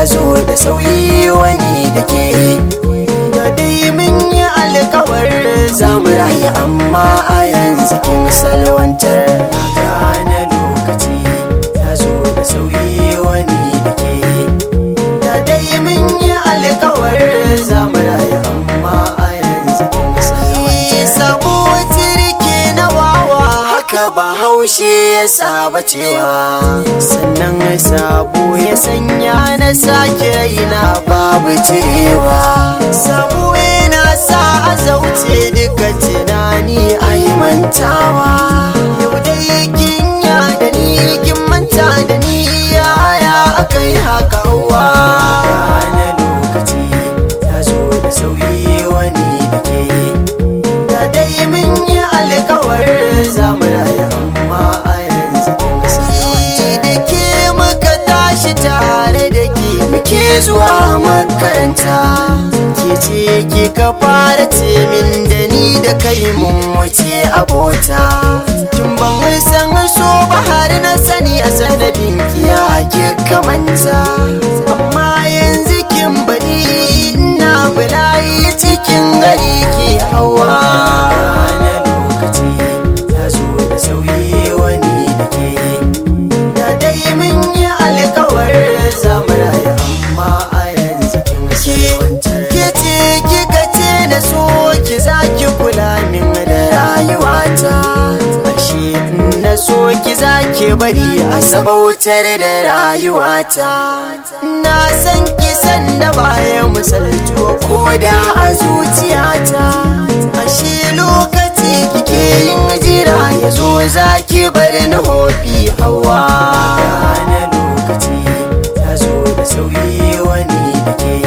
ya zo da sauyi wani da ke da dai mun yi alkawar za mu rayu amma a yanzu kin salwantar gane lokaci ya zo da sauyi wani da ke da dai mun yi alkawar za mu rayu amma a yanzu kin salwantar sabo tirke na wawa haka ba haushi ya saba cewa sannan sabo ya sanya na sake ina babu cewa sabo yana sa a zauce duka tunani a yi mantawa yau dai kin ya da ni kin manta da ni yaya aka yi haka wa na lokaci ya zo da sauyi wani da ke da dai mun yi alkawar zamu rayu amma a yanzu da ke muka tashi tare da ke muke zuwa makaranta ke ce ke ka fara ce min da ni da kai mun wuce abota kin ban san so ba har na sani a sanadin kiya ke kamanta amma yanzu kin bari ina bulayi cikin gari ke hawa na lokaci ya zo da sauyi wani da ke da dai mun yi alkawar zamu rayu amma a yanzu kin ke ce kika ce na so ki za ki kula min da rayuwata ashe na so ki za ki bari a sabautar da rayuwata na san ki san da baya misaltuwa ko da a zuciyata ashe lokaci kike yin jira ya zo za ki bari na hobi hawa na lokaci ya zo da sauyi wani da ke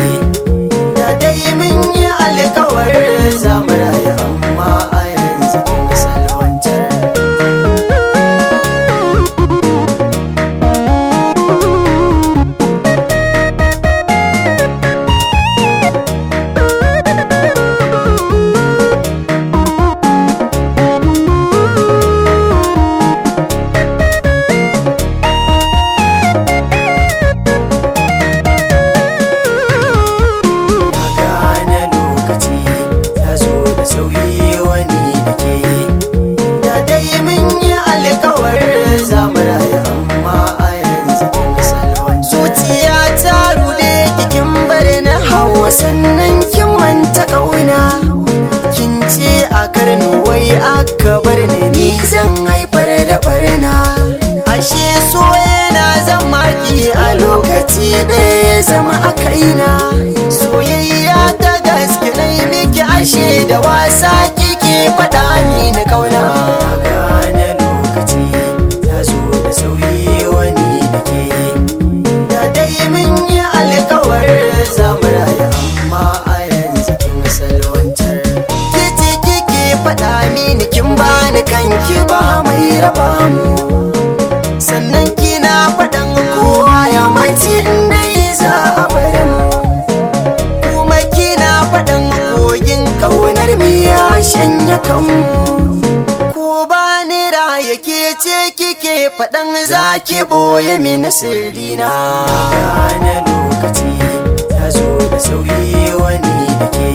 da dai mun yi alkawar zamu rayu amma a yanzu kin salwantar gane lokaci ya zo da sauyi wani da ke da dai mun yi alkawar zamu rayu amma a yanzu kin salwan zuciya ta rude kikin bari na hawa sannan kin manta kauna kin ce a karni wai aka bar ni ni zan haifar da barna ashe so yana zama ki a lokaci ɗaya ya zama a kaina soyayya ta gaske na yi miki ashe da wasa kike faɗa ni na kauna gane lokaci ya zo da sauyi wani da ke da dai mun yi alkawar zamu rayu amma a yanzu kin salwantar ke ce kike faɗa mini kin bani kanki ba mai raba mu sannan kina faɗan kowa ya mace inda za a bari mu kuma kina faɗan kogin ƙaunar mu ya shanya kanmu ko ba ni raye ke ce kike faɗan za ki ɓoye mini sirrina gane lokaci ya zo da sauyi wani da ke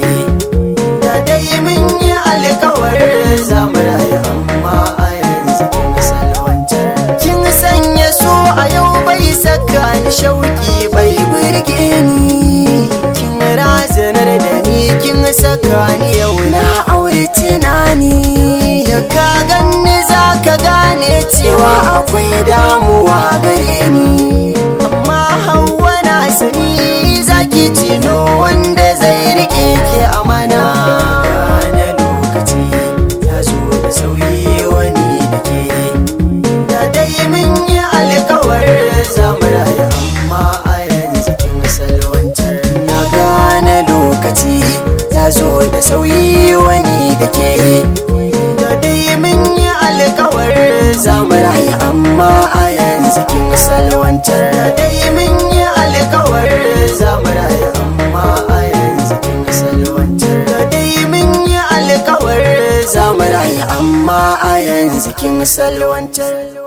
da dai mun yi alkawar zamu rayu amma a yanzu kin salwantar kin sanya so a yau bai saka ni shauki bai burge ni kin razanar da ni kin saka ni yau na aure tunani da ka ganni za ka gane cewa akwai damuwa gare ni amma hawa na sani zaki tino wanda zai rike ki amana gane lokaci ya zo da sauyi wani da ke da dai mun yi alkawar zamu rayu amma a yanzu kin salwantar na gane lokaci ya zo da sauyi wani da ke da dai mun yi alkawar zamu rayu amma a yanzu kin salwantar da dai mun yi alkawar zamu rayu amma a yanzu kin salwantar da dai mun yi alkawar zamu rayu amma a yanzu kin salwantar